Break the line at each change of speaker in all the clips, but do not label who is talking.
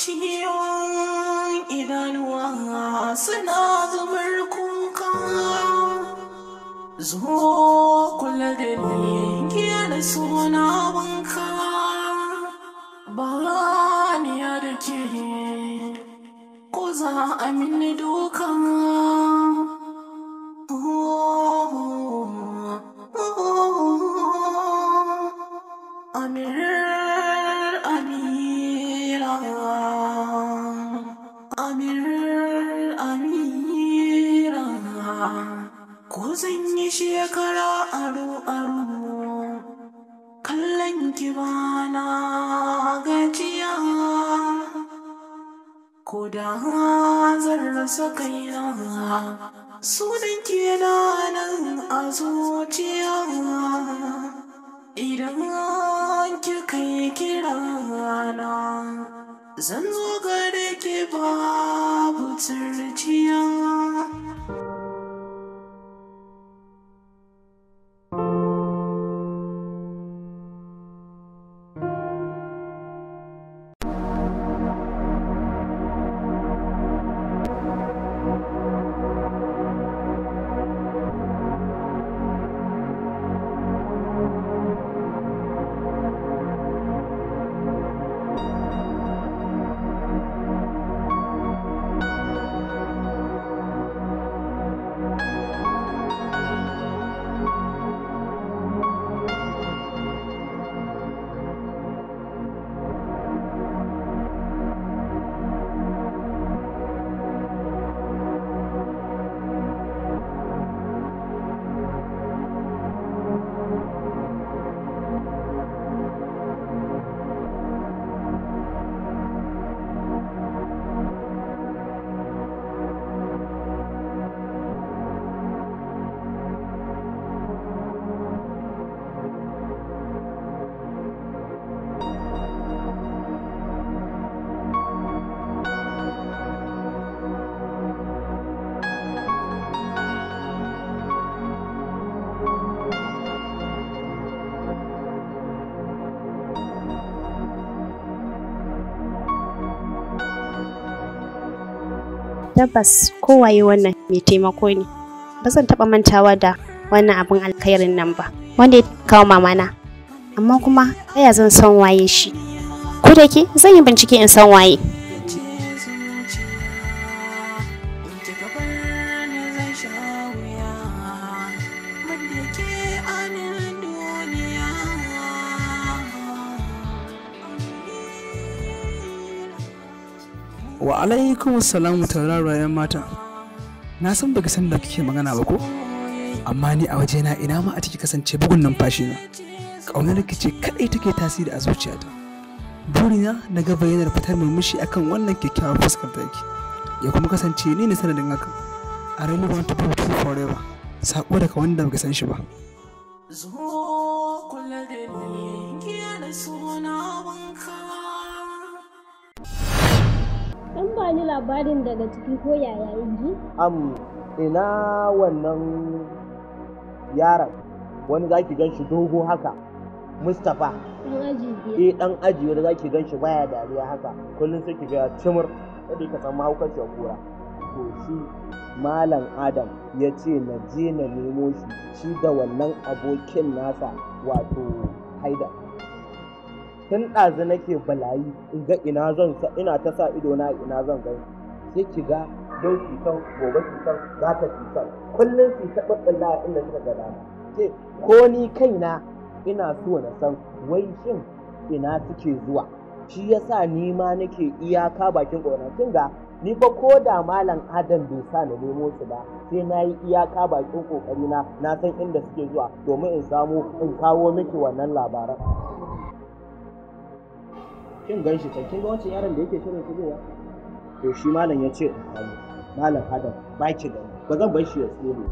ciwon idanuwa suna zubar kuka zo kula da ni da suna wanka ba ni ya da ke ko za a mini duka Amir, Amira, Amir, Amira, ko zan yi shekara aro-aro, kallon ki bana gajiya, ko da zan rasa kaina, sunan ki na nan a zuciya. Idan kika yi kirana, zan zo gare ki babu turjiya.
tabbas kowaye wannan mai taimako ne ba zan taɓa mantawa da wannan abin alkhairin nan ba wanda ya kawo mamana amma kuma yaya zan san waye shi ko da ke zan yi bincike in san waye
wa alaikum salamu tauraro yan mata na san baki san da kike magana ba ko amma ni a wajena ina ma a ciki kasance bugun numfashi na ƙaunar ki ce kadai take tasiri a zuciyata burina na ga bayyanar fitar murmushi akan wannan kyakkyawar fuskar taki ya kuma kasance ni ne sanadin hakan a really want to be with you forever sako daga wanda baka san shi ba
Zo kula da ni da suna wanka.
Dan ba ni labarin daga ciki ko yaya ji?
am ina wannan yaron wani za ki gan shi dogo haka mustapha
Dan aji biyar.
eh dan aji wanda za ki gan shi baya dariya haka kullum sai ki ga cimur yadda ka san mahaukaciyar kura to shi malam adam ya ce na je na nemo shi shi da wannan abokin nasa wato haida tun ɗazu nake balayi in ga ina zan sa ina ta sa ido na ina zan gani sai ki ga yau cutar gobe cutar za ta cutar kullum su ta ɓaɓɓalla a inda suka ga dama ce ko ni kaina ina so na san wai shin ina suke zuwa shi yasa ni ma nake iyaka bakin ƙoran kin ga ni fa ko da malam adam bai sa na nemo su ba sai na yi iyaka bakin ƙoƙari na na san inda suke zuwa domin in samu in kawo miki wannan labaran kin gan shi can kin ga wancan yaron da yake shirin shigowa to shi malam ya ce in kawo malam adam ba ki gani ba zan bar shi ya tsere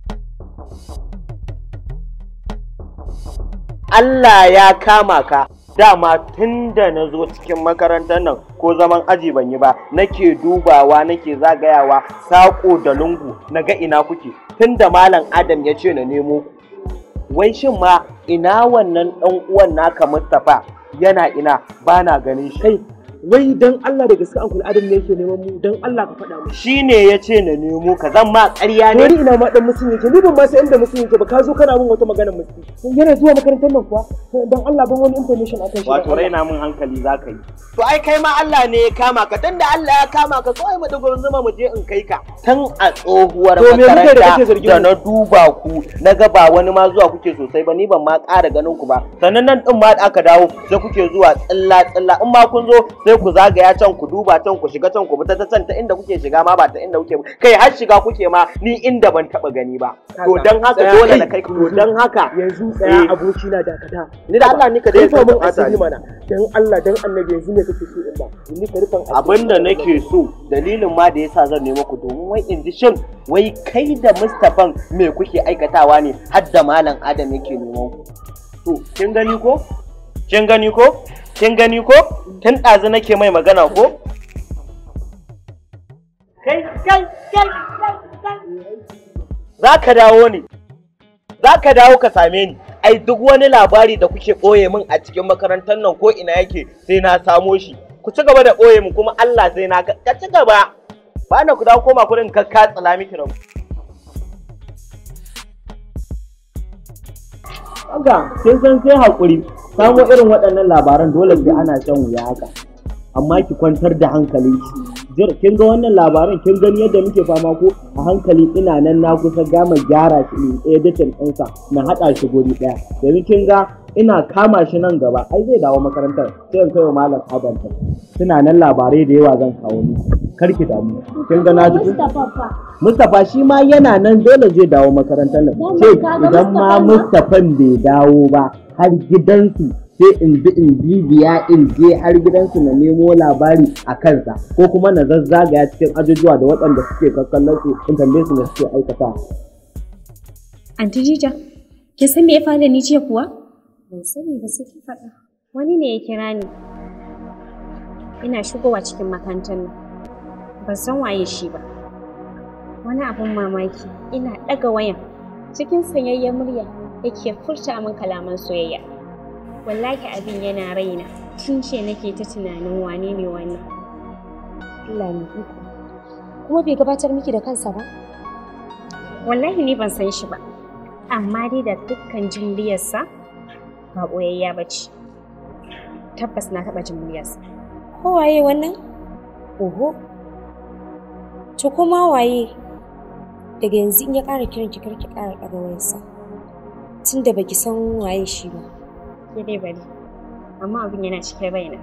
Allah ya kama ka dama tun da na zo cikin makarantar nan ko zaman aji ban yi ba nake dubawa nake zagayawa saƙo da lungu na ga ina kuke tun da malam adam ya ce na nemo ku wai shin ma ina wannan ɗan uwan naka mustapha yana ina ba na ganin shi
kai wai dan Allah da gaske Uncle Adam ne yake neman mu dan Allah ka faɗa mu
shi ne ya ce na nemo ka zan ma ƙarya
ne
ne
ni ina ma dan musun yake ni ban ma san inda musun yake ba ka zo kana min wata magana musun yana zuwa makarantar nan kuwa dan Allah ban wani information akan shi
wato raina min hankali za ka yi to ai kai ma Allah ne ya kama ka tun da Allah ya kama ka kawai mu dugurin zuma mu je in kai ka tun a tsohuwar
To me muke da kake
makaranta
zargin
da
mu?
na duba ku na ga ba wani ma zuwa kuke sosai ba ni ban ma ƙara ganin ku ba sannan nan din ma da aka dawo sai kuke zuwa tsilla tsilla in ma kun zo sai ku zagaya can ku duba can ku shiga can ku fita ta can ta inda kuke shiga ma ba ta inda kuke ba kai har shiga kuke ma ni inda ban taba gani ba to dan haka
Tsaya
dole
kai.
na kai ku to dan haka
yanzu tsaya
Eh.
aboki na dakata
Ni da Allah ni ka dai
rufa min
ka
asiri
ni.
mana dan Allah dan annabi yanzu ne kake so in ba ni ka rufan asiri
abinda nake so dalilin ma da yasa zan nemo ku domin wai in ji shin wai kai da Mustapha me kuke aikatawa ne har da malam Adam yake neman ku to kin gani ko kin gani ko kin gani ko tun ɗazu nake mai magana ko kai kai kai za ka dawo ne za ka dawo ka same ni ai duk wani labari da kuke ɓoye min a cikin makarantar nan ko ina yake sai na samo shi ku ci gaba da ɓoye min kuma Allah sai na ka ci gaba ba na ku dawo koma kuɗin kakka tsala miki rabu haka kin san sai haƙuri samo irin waɗannan labaran dole sai ana shan wuya haka amma ki kwantar da hankalin ki kin ga wannan labaran kin gani yadda muke fama ko a hankali ina nan na kusa gama gyara shi ne editin ɗinsa na haɗa shi guri ɗaya yanzu kin ga ina kama shi nan gaba ai zai dawo makarantar sai in kai wa malam adam ta suna nan labarai da yawa zan kawo ni kar ki damu kin ga na ji
Mustapha fa.
Mustapha shi ma yana nan dole zai dawo makarantar nan.
Dama
Ce
ka ga
idan ma
Mustapha
Mustapha bai dawo ba har gidansu sai in bi in bibiya in je har gidansu na nemo labari a kansa ko kuma na zazzagaya cikin ajujuwa da waɗanda suke kakkallon su in tambaye su da suke aikata.
Anti Jija, kin san me ya faru da ni jiya kuwa?
Ban sani ba sai ki faɗa.
Wani ne ya kira ni. Ina shigowa cikin makarantar nan. Ban san waye shi ba. Wani abin mamaki, ina ɗaga wayan. Cikin sanyayyen murya yake furta min kalaman soyayya. Wallahi abin yana raina. Tun ce nake ta tunanin wane ne wannan.
Allah ne iko. Kuma bai gabatar miki da kansa ba?
Wallahi ni ban san shi ba. Amma dai da dukkan jin muryarsa ba ɓoyayya ba ce. Tabbas na taɓa jin muryarsa.
Ko waye wannan? Oho. To kuma waye? Daga yanzu in ya ƙara kiran ki kar ki ƙara ɗaga wayarsa. Tunda baki san waye shi ba.
Ke dai bari. Amma abin yana cikin raina.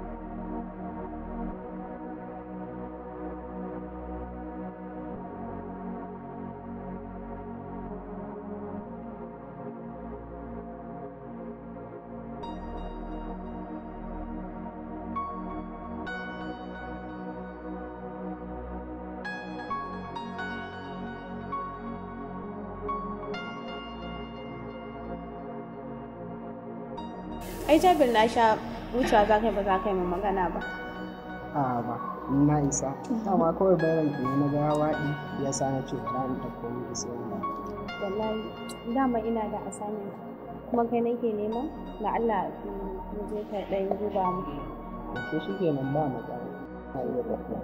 ai jabir na sha wucewa za ka yi ba za ka yi min magana ba
a ba ni na isa dama kawai bayan ki na ga waɗi ya sa na ce ba ni ta komi da sai ba
wallahi dama ina da assignment kuma kai nake nema da Allah mu je ka dan duba mu
to shi kenan ba matsala na iya tafiya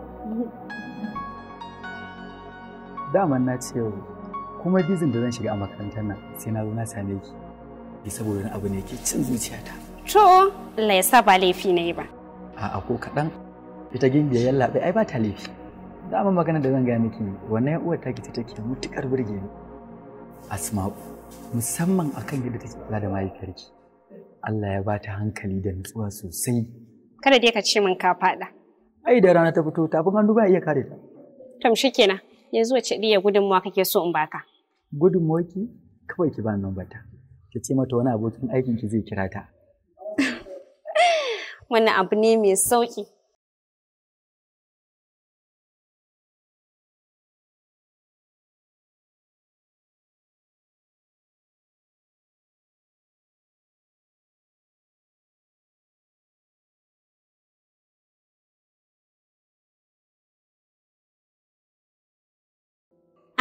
daman na ce yau kuma bizin da zan shiga a makarantar nan sai na zo na same ki ki saboda wani abu ne ke cin zuciyata
To, Allah ya sa ba laifi na yi ba.
a'a ko kaɗan ita gimbiya yallaɓe ai ba ta laifi dama magana da zan gaya miki wannan yan uwar taki ta take mutukar burge ni asma'u musamman akan yadda take kula da mahaifiyarki Allah ya ba ta hankali da nutsuwa sosai
Kada dai ka ce min ka faɗa.
ai da rana ta fito tafin hannu ba iya kare ta
Tom shi kenan. Yanzu wace ɗiya gudunmawa kake so in baka?
gudunmawarki kawai ki ba nan bata ki ce mata wani abokin aikin ki zai kira ta
Wannan abu ne mai sauƙi.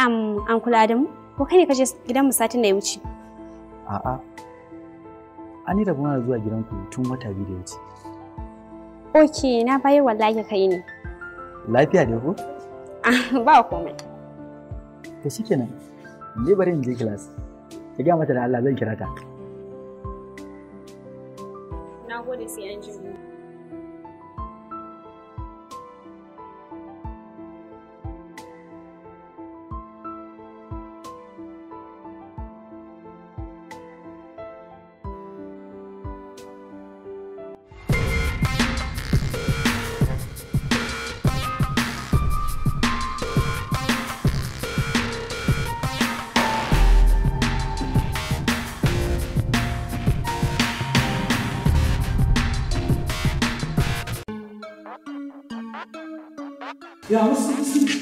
Am, an kula da mu? Ko kai ne ka je gidan mu satin da ya wuce?
A'a. An yi rabona da zuwa gidanku tun wata biyu da ya wuce.
Ok, na bayar wallahi kai ne.
Lafiya ne ko?
ba komai.
To shikenan. Je bari in je class. Ki ga mata da Allah zan kira ta.
Na gode sai an ji
Ya musu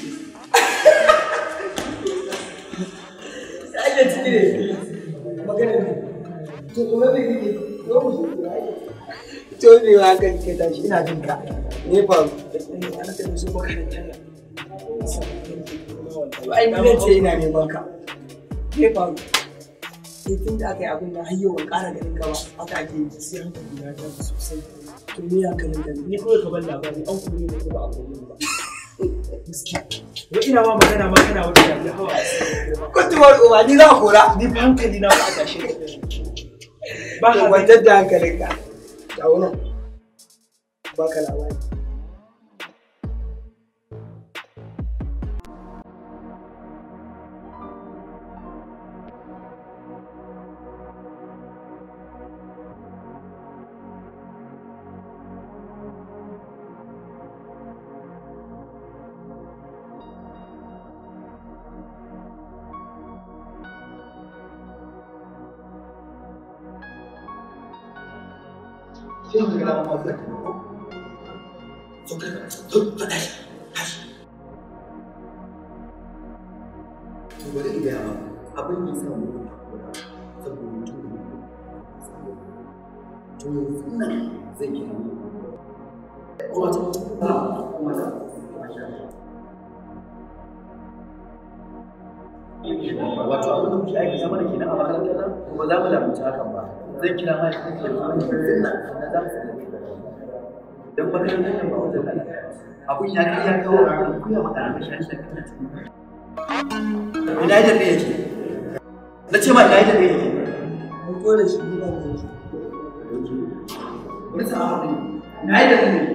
Ake ciki ne. Magana ne. To kuma me kake? Yo mu shi To ne wa hankali ke tashi ina jin ka. Ne fa ana ta musu makarantar nan. Ai ni ne ce ina neman ka. Ne fa Ni tun da aka yi abin da hayyo ban ƙara ganin ka ba haka ake yi sai hankali na ta sosai. To me hankalin ka
ni kawai ka ban labari an kuma ne ko ba a kuma ba. Wai ina ma magana ma kana wata da hawa.
Kuntuwar uba ni za a kora.
Ni fa hankali na ba a tashe.
Ba ka kwantar da hankalinka. Ga wannan. Ba ka labari. sai mu ga mu da ko to ka to fada to bari ga ma abin da yasa mu saboda mutum to yanzu nan zai yi kuma ta kuma ta wato abin da kuke aikata mana kenan a makarantar nan ba za mu lamunci hakan ba zan kira ma shi da yanzu nan na za mu sanar dan makarantar nan ba wajen nan abun ya kai ya kawo a kuya ma ɗalibai shi shi ina yadda ne yake na ce ma ina yadda ne yake mun kore shi ina da shi wani sa'a ne ina yadda ne yake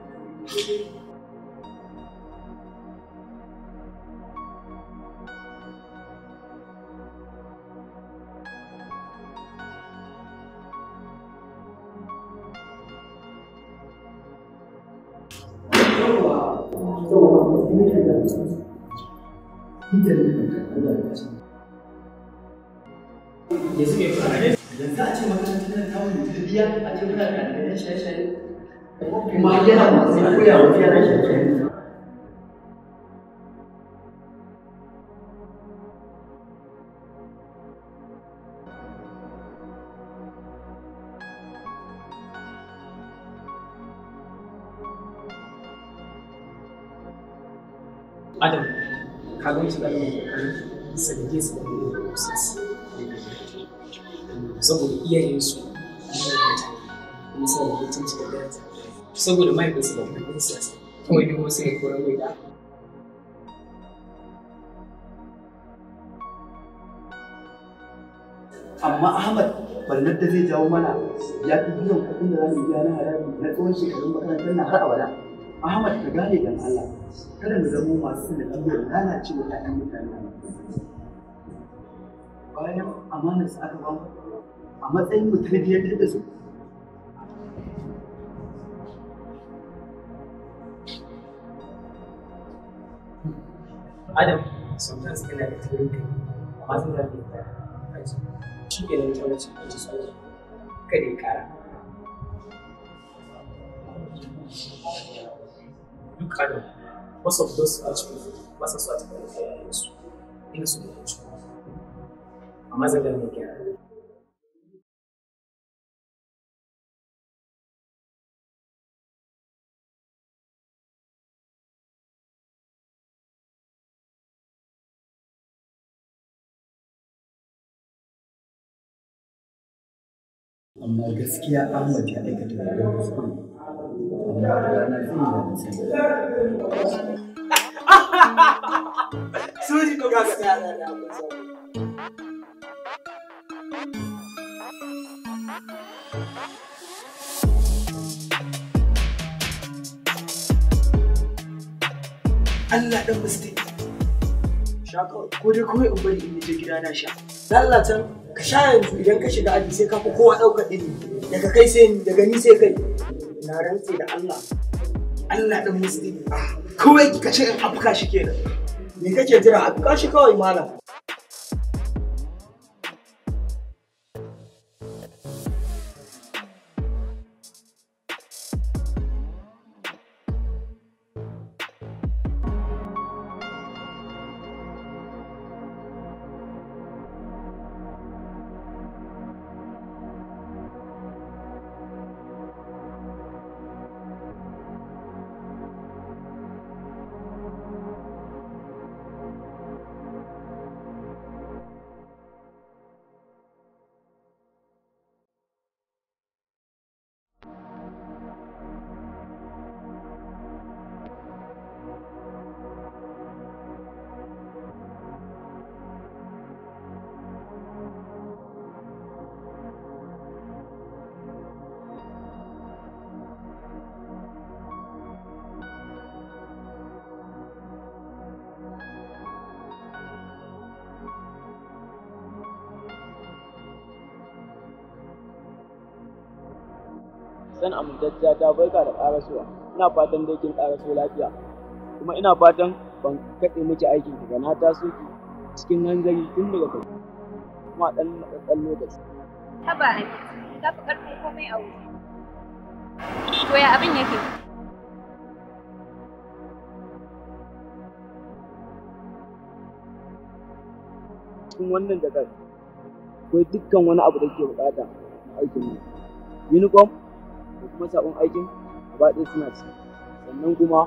yanzu mai fara yanzu a ce makarantar nan ta wani tarbiyya a ce muna da ɗalibai shaye-shaye kuma yana masu koya wa yara shaye-shaye
Adam, ka gan shi ɗan kokarin sanke su da ne da process. Saboda iyayensu kuma suna da mutunci da daraja. Saboda mahaifinsu da kudin siyasa. Kawai duk wasu ne koran mai da.
amma Ahmad barnar da zai jawo mana ya fi biyan kuɗin da za mu biya na haraji na tsawon shekarun makarantar na har abada. Ahmad ka gane dan Allah kada mu zamo masu sanadiyyar lalacewa ƴaƴan mutane bayan amanar su aka bamu a matsayin mu tarbiyyantar da su
Adam, sometimes kana da taurin kai, amma zan zafi da kansu. Shi ke nan ta wuce a ji tsoro. Kada ya kara. Duk Adam, most of those rich people ba sa so a taɓa da su. Ina so da su. Amma zan gane gyara.
amma gaskiya Ahmad ya aikata babban kuskure amma da rana zai yi da nasiha
Suri ko gaskiya na da Allah dan musti. Sha kawai ko dai kawai in bari in je gida na sha. Allah can ka sha yanzu idan ka shiga aji sai ka fi kowa ɗaukar ilimi daga kai sai ni daga ni sai kai. Na rantse da Allah. Allah dan musti. Kawai ka ce in afka shi kenan. Me kake jira afka shi kawai malam.
san amintacciya ta barka da karasuwa ina fatan dai kin karaso lafiya kuma ina fatan ban kaɗe miki aikin ki ba na taso ki cikin hanzari tun daga kai kuma dan matsatsan lokaci
Haba Amin, ka fi ƙarfin komai a wuri. To ya abin yake?
cikin wannan jakar akwai dukkan wani abu da ke bukata na aikin nan uniform da kuma sabon aikin gaba ɗaya suna ci sannan kuma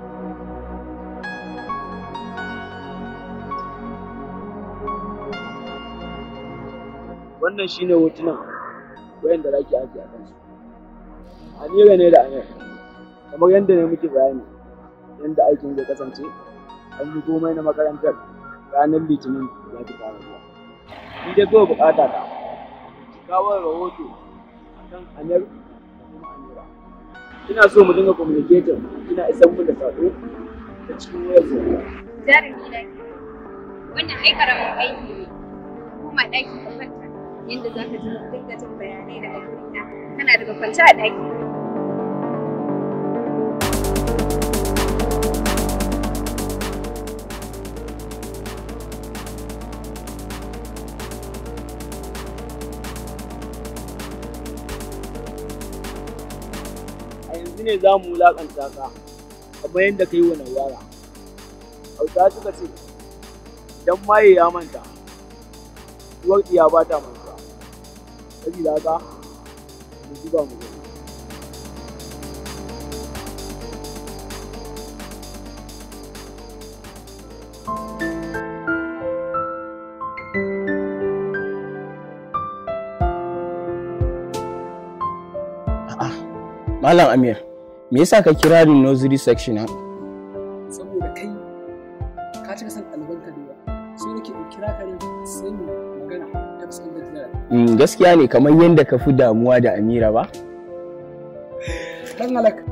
wannan shine hotunan wayanda za ki ajiye a kansu Amira ne da Amir kamar yadda ne muke bayani yadda aikin zai kasance an yi komai na makarantar ranar litinin za ki fara zuwa ni dai kawai bukata ta ki kawo rahoto akan Amir da kuma Amira ina so mu dinga communicating kina isan mun da sako ta cikin wayar zuwa
Jarumi na ke. Wannan ai karamin aiki ne. Kuma ɗaki ka kwanta yadda za ka ji dinga jin bayanai daga wurina. Kana daga kwance a ɗaki.
a yanzu ne za mu wulaƙanta ka kamar yadda ka yi wa nawara hausa suka ce idan maye ya manta uwar ɗiya ba ta manta sabida haka mu zuba mu gani
Malam Amir, me yasa ka kira ni nursery section ha?
saboda kai ka cika san ɗalibanka da yawa so nake in kira ka ne sai mu magana ta fuskantar da
Mm, gaskiya ne kamar yadda ka fi damuwa da Amira ba?
dan halak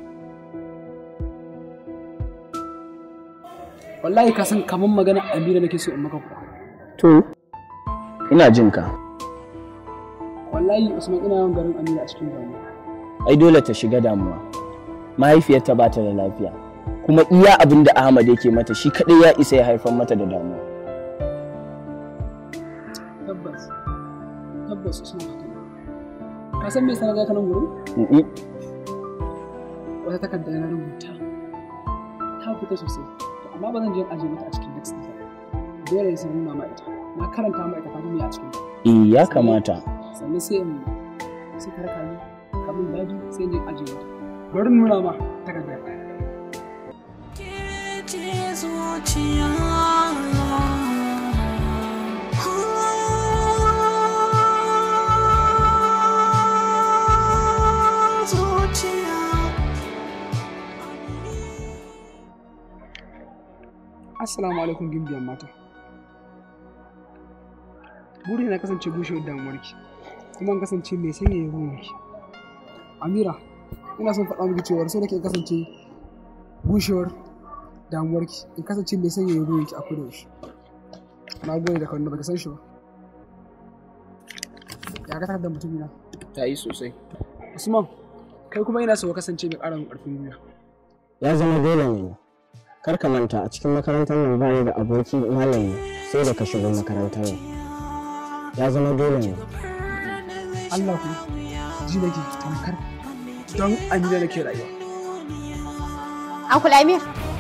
wallahi ka san kamar magana amira nake so in maka kuwa
To, ina jin ka.
wallahi usman ina yawan garin amira a cikin damuwa
Ai dole ta shiga damuwa. Mahaifiyarta ba ta da lafiya. Kuma iya abin da Ahmad yake mata shi kaɗai ya isa ya haifar mata da damuwa.
tabbas tabbas usman haka ne ka san me sanar da ka nan gurin
Mm-mm.
wata takarda na rubuta ta fita sosai to amma ba zan je in aje mata a cikin next ɗinsa dole sai nuna ma ita na karanta ma ita ta duniya a cikin ta
Eh, ya kamata.
sannan sai in sai ka raka ni kamin daji sai in je in aje mata bari in nuna ma takardar
ce zuciya
Assalamu alaikum gimbiyan mata. Buri na kasance bushewar damuwarki, kuma in kasance mai sanya ruwanki. Amira, ina son faɗa miki cewa so nake in kasance bushewar damuwarki, in kasance mai sanya ruwanki a koda yaushe. Na gode da kawai da baka san shi ba. Ya ka da mutumina.
Ta yi sosai.
Usman, kai kuma ina so ka kasance mai ƙara min ƙarfin gwiwa.
ya zama dole ne kar ka manta a cikin makarantar nan ba ni da aboki malami sai da ka shigo makarantar nan ya zama dole ne
Allah ku ji nake tamkar don Amina nake rayuwa.
Uncle Amir,